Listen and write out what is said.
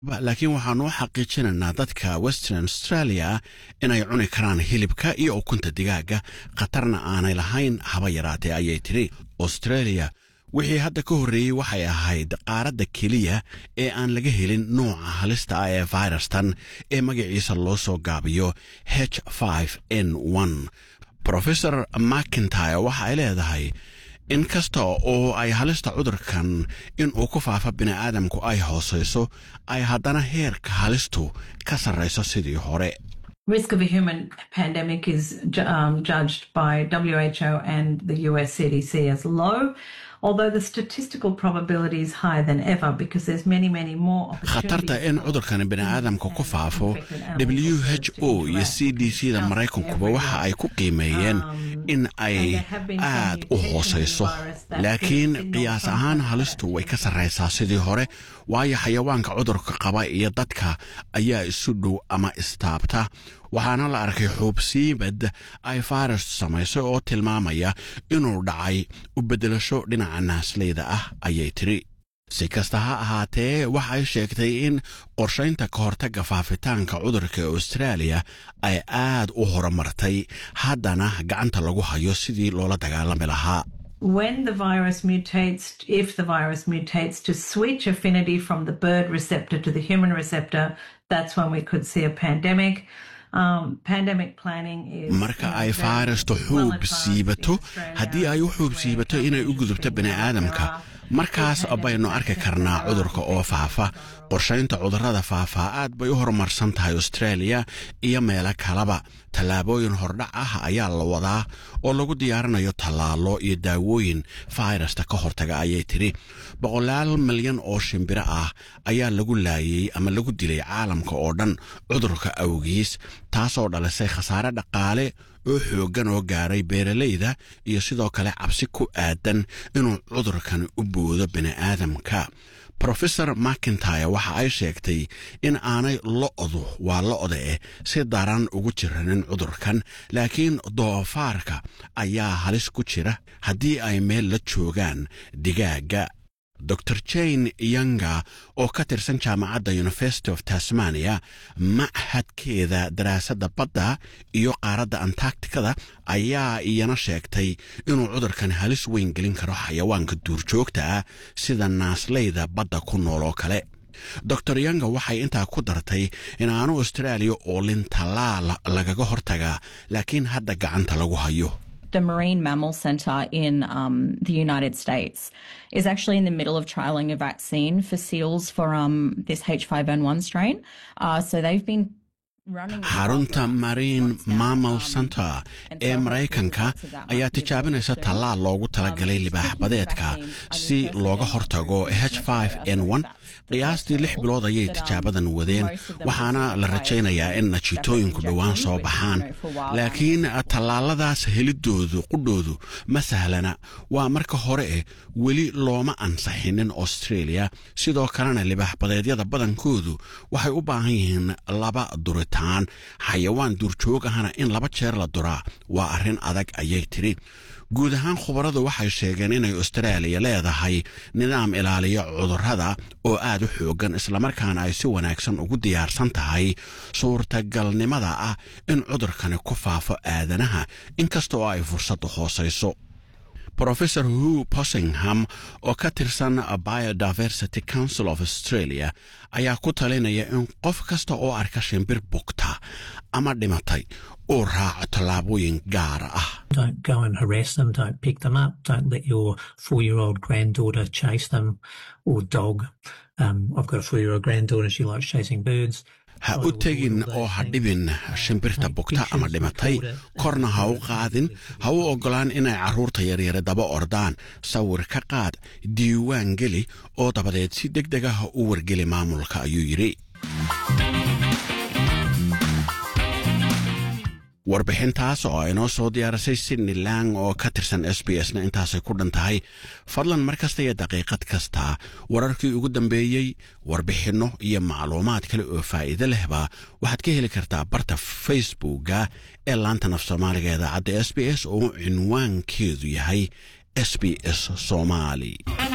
laakiin waxaanu u xaqiijinaynaa dadka western australia inay cuni karaan hilibka iyo ukunta digaaga khatarna aanay lahayn haba yaraatee ayay tidhi australia wixii hadda ka horreeyey waxay ahayd qaaradda keliya ee aan laga helin nooca halista ah ee fayrastan ee magaciisa loo soo gaabiyo h n rofesor macintyre waxa ay leedahay in kasta oo ay halista cudurkan in uu ku faafa bini'aadamku ay hoosayso ay haddana heerka halistu ka sarrayso sidii hore risk of a human pandemic is um, judged by WHO and the US CDC as low. Although the statistical probability is higher than ever because there's many, many more khatarta in cudurkan bini'aadamka ku faafo w h o iyo c d c da maraykankuba waxa ay ku qiimeeyeen in ay aad u hoosayso laakiin qiyaas ahaan halistu way ka sarraysaa sidii hore waayo xayawaanka cudurka qaba iyo dadka ayaa isu dhow ama istaabta waxaana la arkay xuubsiibad ay fayrastu samaysay oo tilmaamaya inuu dhacay u beddelasho dhinaca naasleyda ah ayay tidhi si kasta ha ahaatee waxay sheegtay in qorshaynta ka hortagga faafitaanka cudurka austraaliya ay aad u horumartay haddana gacanta lagu hayo sidii loola dagaalami lahaa when the virus mutates, if the virus mutates to switch affinity from the bird receptor to the human receptor, that's when we could see a pandemic. marka ay fayrastu xuub siibato haddii ay u xuub siibato inay u gudubto bini'aadamka markaas baynu arki karnaa cudurka oo faafa qorshaynta cudurrada faafaa aad bay u horumarsan tahay australia iyo meelo kaleba tallaabooyin hordhac ah ayaa la wadaa oo lagu diyaarinayo tallaalo iyo daawooyin fayrasta ka hortaga ayay tidhi boqolaal milyan oo shimbiro ah ayaa lagu laayey ama lagu dilay caalamka oo dhan cudurka awgiis taasoo dhalisay khasaare dhaqaale oo xooggan oo gaaray beeralayda iyo sidoo kale cabsi ku aadan inuu cudurkan u boodo bini'aadamka rofesor macintyre waxa ay sheegtay in aanay lo'du waa lo'da eh si daran ugu jiranin cudurkan laakiin doofaarka ayaa halis ku jira haddii ay meel la joogaan digaagga dor jane yanga oo ka tirsan jaamacadda university of tasmania machadkeeda daraasadda badda iyo qaaradda antarcticada ayaa iyana sheegtay inuu cudurkan halis weyn gelin karo xayawaanka duurjoogta ah sida naasleyda badda ku nool oo kale dor yanga waxay intaa ku dartay in aanu austraaliya oolin tallaal lagaga hortagaa laakiin hadda gacanta lagu hayo the Marine Mammal Center in um, the United States is actually in the middle of trialing a vaccine for seals for um, this H5N1 strain. Uh, so they've been xarunta marine mammal center ee maraykanka ayaa tijaabinaysa tallaal loogu talagalay libaaxbadeedka si looga hortago h n qiyaastii lix bilood ayay tijaabadan wadeen waxaana la rajaynayaa in natiitooyinku dhowaan soo baxaan laakiin tallaaladaas helidoodu qudhoodu ma sahlana waa marka hore eh weli looma ansaxinin australia sidoo kalena libaaxbadeedyada badankoodu waxay u baahan yihiin laba duritaan xayawaan duurjoog ahna in laba jeer la duraa waa arrin adag ayay tidhi guud ahaan khubaradu waxay sheegeen inay austraaliya leedahay nidaam ilaaliya cudurrada oo aad u xooggan islamarkaana ay si wanaagsan ugu diyaarsan tahay suurtagalnimada ah in cudurkani ku faafo aadanaha inkastoo ay fursaddu hoosayso rofesor hu possingham oo ka tirsan biodiversity council of australia ayaa ku talinaya in qof kasta oo arka shimbir bugta ama dhimatay uu raaco tallaabooyin gaara ah Don't go and harass them. Don't pick them up. Don't let your four year old granddaughter chase them or dog. Um, I've got a four year old granddaughter. She likes chasing birds. ha u tegin oo ha dhibin shimbirta bugta ama dhimatay korna ha u qaadin ha u oggolaan inay carruurta yaryare daba ordaan sawir ka qaad diiwaan geli oo dabadeed si deg deg ah u wargeli maamulka ayuu yidhi warbixintaas oo inoo soo diyaarisay sydney lang oo ka tirsan s b s na intaasay ku dhan tahay fadlan mar kasta iyo daqiiqad kasta wararkii ugu dambeeyey warbixinno iyo macluumaad kale oo faa'iido lehba waxaad ka heli kartaa barta facebookga ee laantan af soomaaliga idaacadda s b s oo cinwaankeedu yahay s b s soomaali